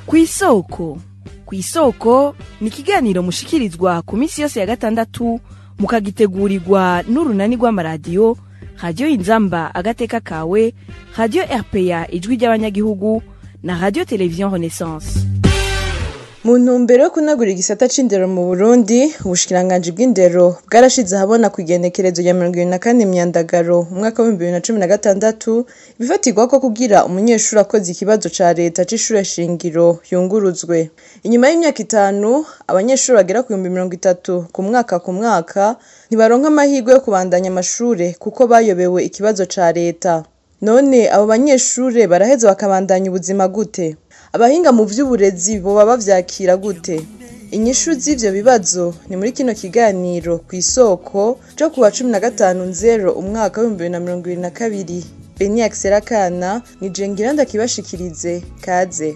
kw'isoko kw'isoko ni ikiganiro mushikirizwa ku minsi yose ya gatandatu mukagitegurirwa n'urunani rw'amaradiyo radiyo inzamba agateka kawe radiyo rpa ijwi ry'abanyagihugu na radiyo televiziyo renaissance mu ntumbero yo kunagura igisata c'indero mu burundi ubushikiranganji bw'indero bwarashize ahabona ku igenekerezo rya mirongo ibiri na kane myandagaro umwaka w'ibihumbi bibiri na cumi na gatandatu ibifatirwa ko kugira umunyeshuri akoze ikibazo ca leta c'ishure shingiro yunguruzwe inyuma y'imyaka itanu abanyeshuri bagera ku bihumbi mirongo itatu ku mwaka ku mwaka ntibaronka amahirwe yo kubandanya amashure kuko bayobewe ikibazo ca leta none abo banyeshure baraheza bakabandanya ubuzima gute abahinga mu vy'uburezi boba bavyakira gute inyishu z'ivyo bibazo ni muri kino kiganiro ku isoko co kuwa cumi na gatanu nzero umwaka w'ibihumbi bibiri na mirongo ibiri na kabiri beni akiserakana ni jengira ndakibashikirize kaze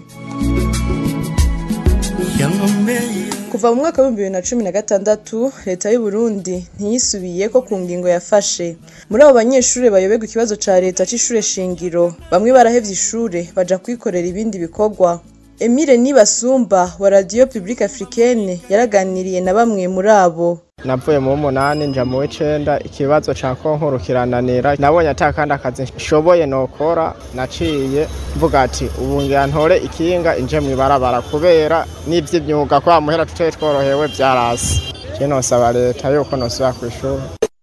kuva mu mwaka w'ibihumbi bibiri na cumi na gatandatu leta y'uburundi ntiyisubiye ko ku ngingo yafashe muri abo banyeshuri bayoberwa ikibazo ca leta c'ishure shingiro bamwe barahevye ishure baja kwikorera ibindi bikorwa emile nibasumba wa radiyo publique africaine yaraganiriye na bamwe muri abo navuye mu w'umunani nja mu w'icenda ikibazo ca konkuru kirananira nabonye ata kandi akazi nshoboye nokora naciye mvuga ati ubu ngira ntore ikinga inje mw'ibarabara kubera n'ivy'imyuga kwa muhera tutari tworohewe vyarasi je nosaba leta yuko nosubira kw'ishuri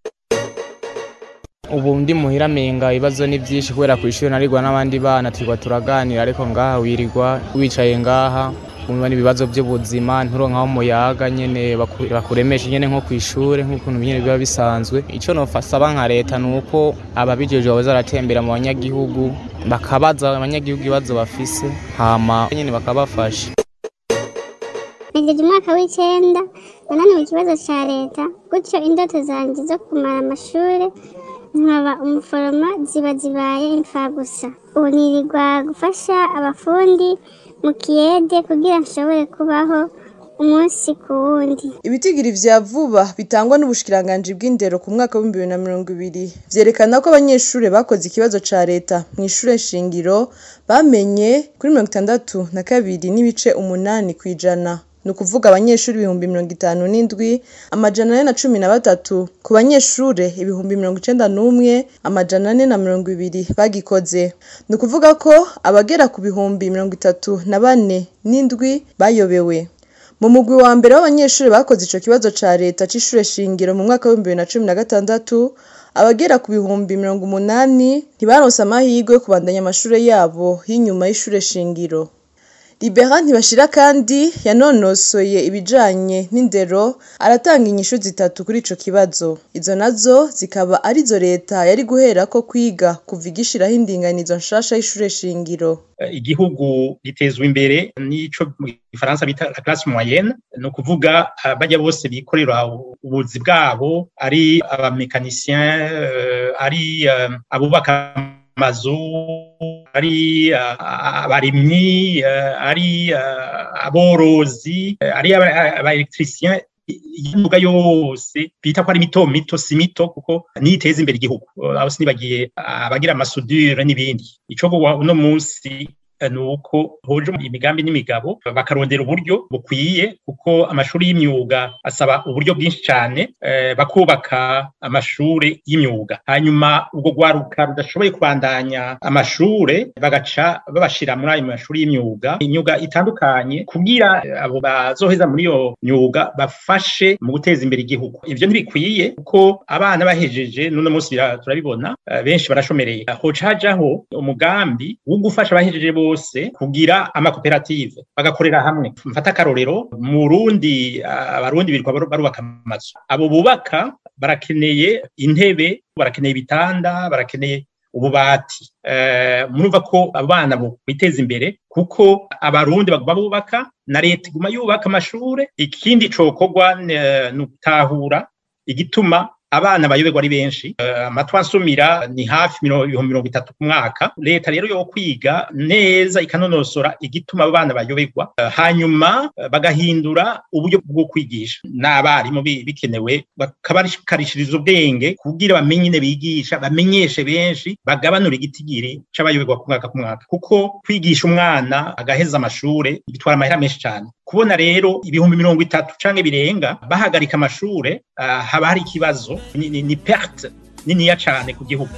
ubu ndi muhira menga ibibazo ni vyinshi kubera kw'ishuri narigwa n'abandi bana turigwa turaganira ariko ngaha wirirwa wicaye ngaha umva n'ibibazo by'ubuzima nturonkaho umuyaga nyene baku- bakuremesha nyene nko kw'ishure nk'ukuntu nyene biba bisanzwe ico nofasaba nka leta ni uko ababijejwe boza baratembera mu banyagihugu bakabaza abanyagihugu ibibazo bafise hama nyene bakabafasha Negeje umwaka w'icenda nananiwe ikibazo ca leta gutyo indoto zanje zo kumara amashure nkaba umuforoma ziba zibaye imfagusa ubu nirirwa gufasha abafundi mu kiyede kugira nshobore kubaho umunsi ku wundi ibitigiri vya vuba bitangwa n'ubushikiranganji bw'indero ku mwaka w'ibihumbi bibiri na mirongo ibiri vyerekana ko abanyeshure bakoze ikibazo ca leta mw'ishure shingiro bamenye kuri mirongo itandatu na kabiri n'ibice umunani kw'ijana ni ukuvuga abanyeshuri ibihumbi mirongo itanu n'indwi amajana ane na cumi na batatu ku banyeshure ibihumbi mirongo icenda n'umwe amajana ane na mirongo ibiri bagikoze ni ukuvuga ko abagera ku bihumbi mirongo itatu na bane n'indwi bayobewe mu mugwi wa mbere w'abanyeshuri bakoze ico kibazo ca leta c'ishure shingiro mu mwaka w'ibihumbi bibiri na cumi na gatandatu abagera ku bihumbi mirongo umunani ntibaronse amahirwe yo kubandanya amashure yabo y'inyuma y'ishure shingiro libera ntibashira kandi yanonosoye ibijanye n'indero aratanga inyishu zitatu kuri ico kibazo izo nazo zikaba arizo leta yari guherako kwiga kuva igishiraho indinganizo nshasha y'ishure shingiro igihugu gitezwa imbere n'ico mu gifaransa bita la classe moyenne ni ukuvuga ah, barya bose bikorera ubuzi bwabo ari abamekanisien ari ah, abubaka amazu ari ah, abarimyi ah, ari ah, aborozi ah, ari abaelectricien imyuga yose bita ko ari mito mito si mito kuko niyo iteza imbere igihugu aho sinibagiye abagira amasudire n'ibindi ico uno munsi ni uko hoje imigambi n'imigabo bakarondera uburyo bukwiye kuko amashuri y'imyuga asaba uburyo bwinshi cyane eh, bakubaka amashuri y'imyuga hanyuma ubwo rwaruka rudashoboye kubandanya amashure bagaca babashira muri ayo mashuri y'imyuga imyuga itandukanye kugira abo bazoheza muri iyo myuga bafashe mu guteza imbere igihugu ivyo ntibikwiye kuko abana bahejeje n'uno munsi turabibona eh, benshi barashomereye hoca hajaho umugambi wo gufasha abahejeje bose bose kugira amakoperative bagakorera hamwe mfata akarorero mu Burundi abarundi birirwa barubaka amazu abo bubaka barakeneye intebe barakeneye ibitanda barakeneye ububati murumva ko abana biteza imbere kuko abarundi baguma bubaka na leta iguma yubaka amashure ikindi cokorwa ni ugutahura igituma abana bayoberwa ari benshi uh, amatwi ansumira ni hafi ibihumbi mirongo itatu ku mwaka leta rero yo kwiga neza ikanonosora igituma abo bana bayoberwa uh, hanyuma uh, bagahindura uburyo bwo kwigisha n'abarimu bikenewe bakabakarishiriza ubwenge kugira bamenye ine bigisha bamenyeshe benshi bagabanura igitigiri c'abayoberwa ku mwaka ku mwaka kuko kwigisha umwana agaheza amashure bitwara amahera menshi cyane kubona rero ibihumbi mirongo itatu canke birenga bahagarika amashure uh, haba hari ikibazo ni, ni, ni perte niniya cane ku gihugu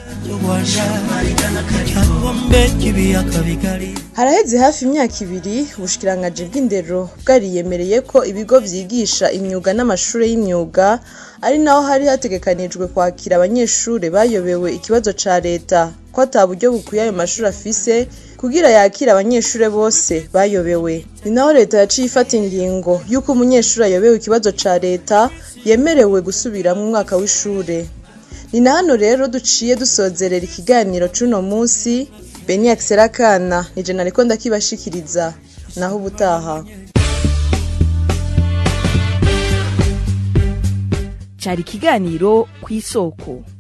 haraheze hafi imyaka ibiri ubushikiranganji bw'indero bwariyemereye ko ibigo vyigisha imyuga n'amashure y'imyuga ari naho hari hategekanijwe kwakira abanyeshure bayobewe ikibazo ca leta ko ata buryo bukwiye ayo mashuri afise kugira yakire abanyeshure bose bayobewe ni naho leta yaciye ifata ingingo y'uko umunyeshuri ayobewe ikibazo ca leta yemerewe gusubira mu mwaka w'ishure ni na hano rero duciye dusozerera ikiganiro c'uno munsi beni akiserakana nije nariko ndakibashikiriza naho ubutaha cari ikiganiro kw'isoko